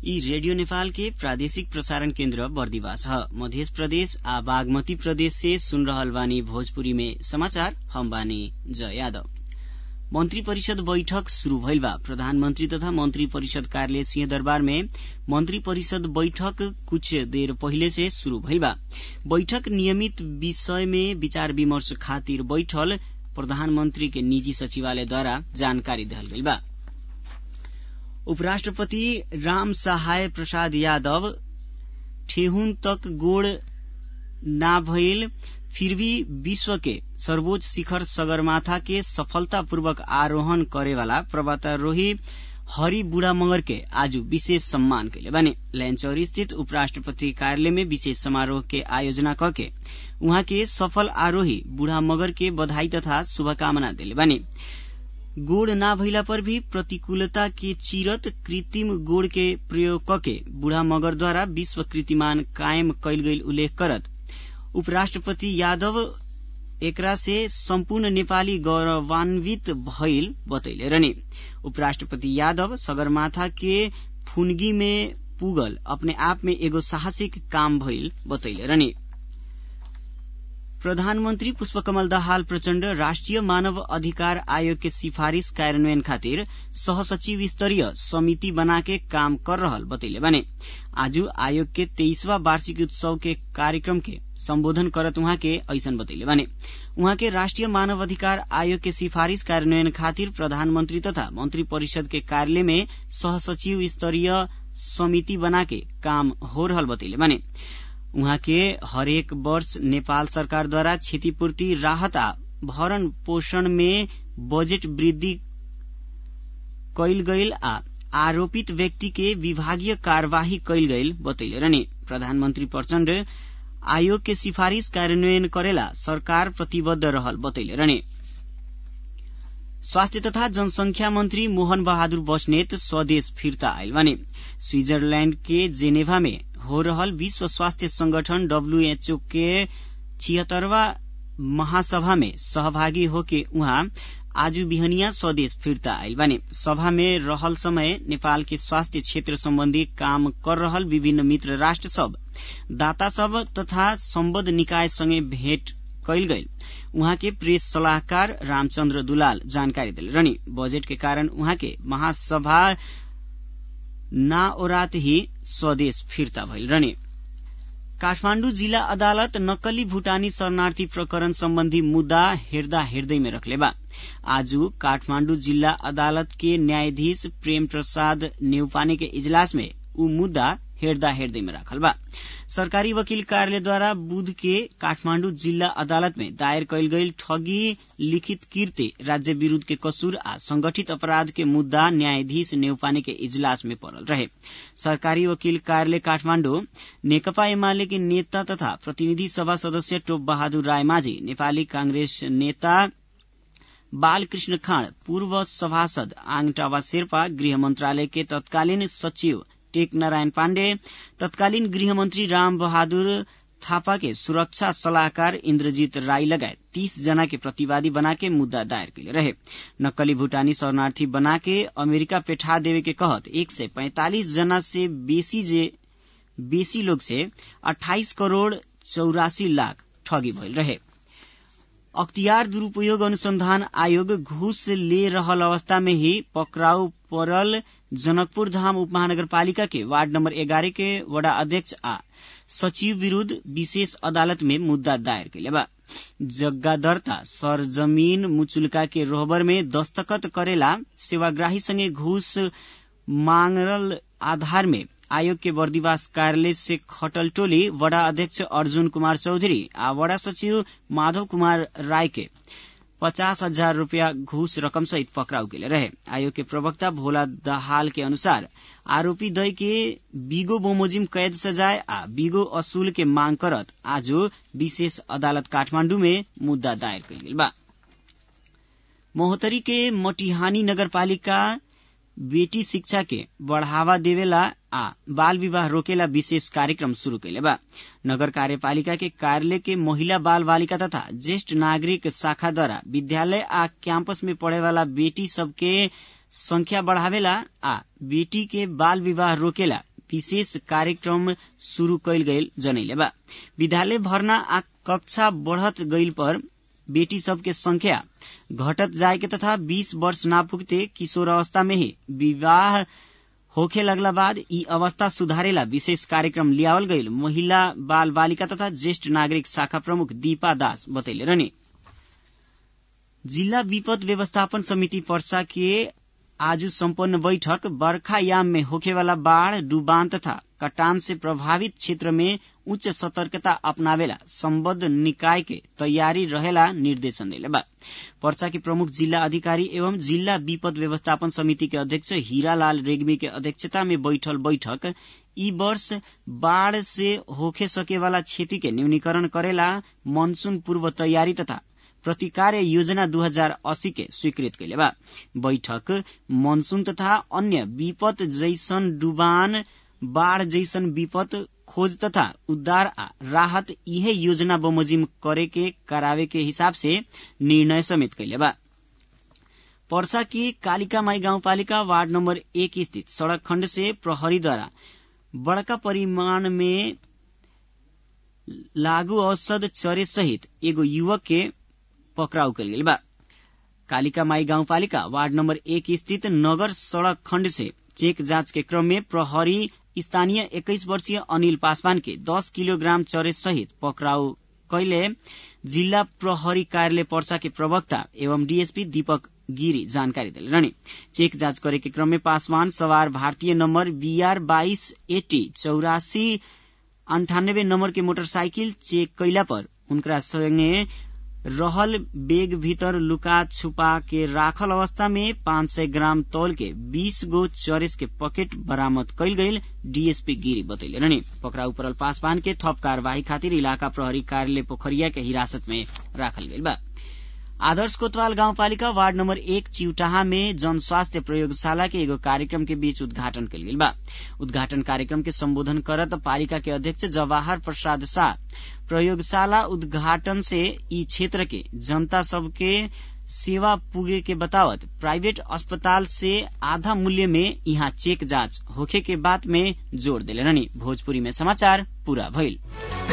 यी रेडियो नेपाल के प्रादेशिक प्रसारण केन्द्र बर्दिवास ह मध्य प्रदेश आ बागमती प्रदेश से सुन रहल बानी भोजपुरी में समाचार हम बानी जय यादव मंत्री परिषद बैठक शुरू भइल बा प्रधानमंत्री तथा मंत्री परिषद कार्यालय सिंहदरबार में मंत्री परिषद बैठक कुछ देर पहिले से शुरू भइल बा बैठक नियमित विषय में विचार विमर्श खातिर बैठल प्रधानमंत्री के निजी सचिवालयद्वारा जानकारी देहल गइल बा उपराष्ट्रपति राम सहाय प्रसाद यादव ठेहुन तक गोड़ ना भइल फिर भी विश्व के सर्वोच्च शिखर सगरमाथा के सफलतापूर्वक आरोहण करेवाला पर्वतारोही हरि बुढ़ा मगर के आज विशेष सम्मान कैले बने लैनचौरी स्थित उपराष्ट्रपति कार्यालय में विशेष समारोह के आयोजना करके उहाँ के सफल आरोही बुढ़ा मगर के बधाई तथा शुभकामना दिले बने गोड़ ना भइला पर भी प्रतिकूलता के चिरत कृत्रिम गोड़ के प्रयोग कके बुढ़ा मगरद्वारा विश्व कीर्तिमान कायम कैल गईल उल्लेख करत उपराष्ट्रपति यादव एकरा से सम्पूर्ण नेपाली गौरवान्वित भइल बतैले रहने उपराष्ट्रपति यादव सगरमाथा के फुनगी में पुगल अपने आप में एगो साहसिक काम भइल बतैले रहने प्रधानमन्त्री पुष्पकमल दाहाल प्रचण्ड राष्ट्रिय मानव अधिकार आयोग के सिफारिश कार्यान्वयन खातिर सहसचिव स्तरीय समिति बनाके काम कर रहल बतैले बने आज आयोग के तेईसवा वार्षिक उत्सव के कार्यक्रम के सम्बोधन करत उहाँ के ऐसन बतैले बने उहाँ के राष्ट्रिय मानव अधिकार आयोग के सिफारिश कार्यान्वयन खातिर प्रधानमन्त्री तथा मन्त्री परिषद के कार्यालय में सहसचिव स्तरीय समिति बनाके काम हो रहल बतैले बने उहाँ के हरेक वर्ष नेपाल सरकारद्वारा क्षतिपूर्ति राहत आ भरण पोषण में बजेट वृद्धि कैल गईल आ आरोपित व्यक्ति के विभागीय कार्यवाही कैल गईल बतैले रहने प्रधानमन्त्री प्रचण्ड आयोग के सिफारिश कार्यान्वयन करेला सरकार प्रतिबद्ध रहल बतैले रहने स्वास्थ्य तथा जनसंख्या मंत्री मोहन बहादुर बस्नेत स्वदेश फिर्ता आयल बने स्विट्जरलैंड के जेनेभा में हो रहल विश्व स्वास्थ्य संगठन डब्ल्यूएचओ के छिहत्तरवा महासभा में सहभागी होके उहाँ आज बिहनिया स्वदेश फिर्ता आयल बानी सभा में रहल समय नेपाल के स्वास्थ्य क्षेत्र सम्बन्धी काम कर रहल विभिन्न मित्र राष्ट्र सब दाता सब तथा सम्बद्ध निकाय संगे भेट कैल गईल उहाँ के प्रेस सलाहकार रामचन्द्र दुलाल जानकारी दिले रहनी बजेट के कारण उहाँ के महासभा ना ओरात ही स्वदेश फिर्ता भइल रहने काठमाण्डु जिल्ला अदालत नक्कली भूटानी शरणार्थी प्रकरण सम्बन्धी मुद्दा हेर्दा हेर्दैमै रखले बा आज काठमाण्डु जिल्ला अदालत के न्यायाधीश प्रेम प्रसाद नेउपाने के इजलास में ऊ मुद्दा हेर्दा हेर्दैमा राखल बा सरकारी वकील कार्यालयद्वारा बुध के काठमाण्डु जिल्ला अदालत में दायर कैल गईल ठगी लिखित कीर्ति राज्य विरूद्ध के कसूर आ संगठित अपराध के मुद्दा न्यायाधीश नेउपाने के इजलास में पड़ल रहे सरकारी वकील कार्यालय काठमाण्डु नेकपा एमाले के नेता तथा प्रतिनिधि सभा सदस्य टोप बहादुर राय माझी नेपाली कांग्रेस नेता बालकृष्ण खाँड पूर्व सभासद आङटावा शेर्पा गृह मन्त्रालय के तत्कालीन सचिव टेक नारायण पाण्डे तत्कालीन गृहमन्त्री राम बहादुर थापा के सुरक्षा सलाहकार इन्द्रजीत राई लगायत तीस जना के प्रतिवादी बनाके मुद्दा दायर कैले रहे नक्कली भूटानी शरणार्थी बनाके अमेरिका पेठा देवे के कहत एक सय पैंतालिस जना से बेसी जे बेसी लोग से अठाइस करोड़ चौरासी लाख ठगी भइल रहे अख्तियार दुरूपयोग अनुसंधान आयोग घूस ले रहल अवस्था में ही पकड़ाउ पड़ल जनकपुर धाम उपमहानगरपालिका के वार्ड नंबर एगारह के वडा अध्यक्ष आ सचिव विरूद्ध विशेष अदालत में मुद्दा दायर कैले बा जग्गा दर्ता सरजमीन मुचुल्का के रोहबर में दस्तखत करेला सेवाग्राही संगे घूस मांगल आधार में आयोग के बर्दिवास कार्यालय से खटल टोली वडा अध्यक्ष अर्जुन कुमार चौधरी आ वडा सचिव माधव कुमार राय के पचास हजार रूपियाँ घूस रकम सहित पकड़ाउ केले रहे आयोग के प्रवक्ता भोला दहाल के अनुसार आरोपी दय के बीगो बोमोजिम कैद सजाय आ बीगो असूल के मांग करत आज विशेष अदालत काठमाण्डु में मुद्दा दायर कैल बा मोहतरी के मटिहानी नगरपालिका बेटी शिक्षा के बढ़ावा देवेला आ बाल विवाह रोकेला विशेष कार्यक्रम शुरू कैले बा नगर कार्यपालिका के कार्यालय के महिला बाल बालिका तथा ज्येष्ठ नागरिक शाखा द्वारा विद्यालय आ कैंपस में पढ़े वाला बेटी सबके संख्या बढ़ावेला आ बेटी के बाल विवाह रोकेला विशेष कार्यक्रम शुरू कैल गईल जनैले बा विद्यालय भर्ना आ कक्षा बढ़त गईल पर बेटी सबके संख्या घटत जाएके तथा 20 वर्ष ना पुगते किशोर अवस्था में ही विवाह होखे लगला बाद ई अवस्था सुधारेला विशेष कार्यक्रम लियावल गईल महिला बाल बालिका तथा ज्येष्ठ नागरिक शाखा प्रमुख दीपा दास बतैले रहने जिल्ला विपद व्यवस्थापन समिति पर्सा के आज सम्पन्न बैठक बर्खायाम में होखेवाला बाढ़ डुबान तथा कटान से प्रभावित क्षेत्र में उच्च सतर्कता अपनावेला सम्बद्ध निकाय के तैयारी रहेला निर्देशन देले बा पर्सा के प्रमुख जिल्ला अधिकारी एवं जिल्ला विपद व्यवस्थापन समिति के अध्यक्ष हीरालाल रेग्मी के अध्यक्षता में बैठल बैठक ई वर्ष बाढ़ से होखे सकेवाला क्षति के न्यूनीकरण करेला मनसून पूर्व तैयारी तथा प्रतिकार्य योजना 2080 के स्वीकृत कैले बा बैठक मनसून तथा अन्य विपद जैसन डुबान बाढ़ जैसन विपद खोज तथा उद्धार आ राहत इहे योजना बमोजिम करे के करावे के हिसाब से निर्णय समेत कैले बा पर्सा की कालिका माई गाउँपालिका वार्ड नम्बर एक स्थित सड़क खण्ड से प्रहरीद्वारा बड़का परिमाण में लागू औषध चरे सहित एगो युवक के पकड़ाउ कल गेल बा कालिका माई गाउँपालिका वार्ड नम्बर एक स्थित नगर सड़क खण्ड से चेक जाँच के क्रम में प्रहरी स्थानीय एक्काइस वर्षीय अनिल पासवान के दस किलोग्राम चरे सहित पकड़ाउ कैले जिल्ला प्रहरी कार्यालय पर्सा के प्रवक्ता एवं डीएसपी दीपक गिरी जानकारी दिले रहने चेक जाँच करे के क्रम में पासवान सवार भारतीय नम्बर बीआर बाइस एटी चौरासी अंठानब्बे नम्बर के मोटरसाइकिल चेक कैला पर उनका संगे रहल बेग भीतर लुका छुपा के राखल अवस्था में पाँच सय ग्राम तौल के बीस गो चरेस के पकेट बरामद कैल गईल डीएसपी गिरी बतैले रहने पकड़ाउ परल पासवान के थप कार्यवाही खातिर इलाका प्रहरी कार्यालय पोखरिया के हिरासत में राखल गईल बा आदर्श कोतवाल गाउँपालिका वार्ड नम्बर एक चिउटाहा में जन स्वास्थ्य प्रयोगशाला के एगो कार्यक्रम के बीच उद्घाटन कल गेल बा उद्घाटन कार्यक्रम के संबोधन करत पालिका के अध्यक्ष जवाहर प्रसाद शाह प्रयोगशाला उद्घाटन से ई क्षेत्र के जनता सबके सेवा पुगे के बतावत प्राइवेट अस्पताल से आधा मूल्य में यहाँ चेक जाँच होखे के बात में जोड़ दिले रहनी भोजपुरी में समाचार पूरा भइल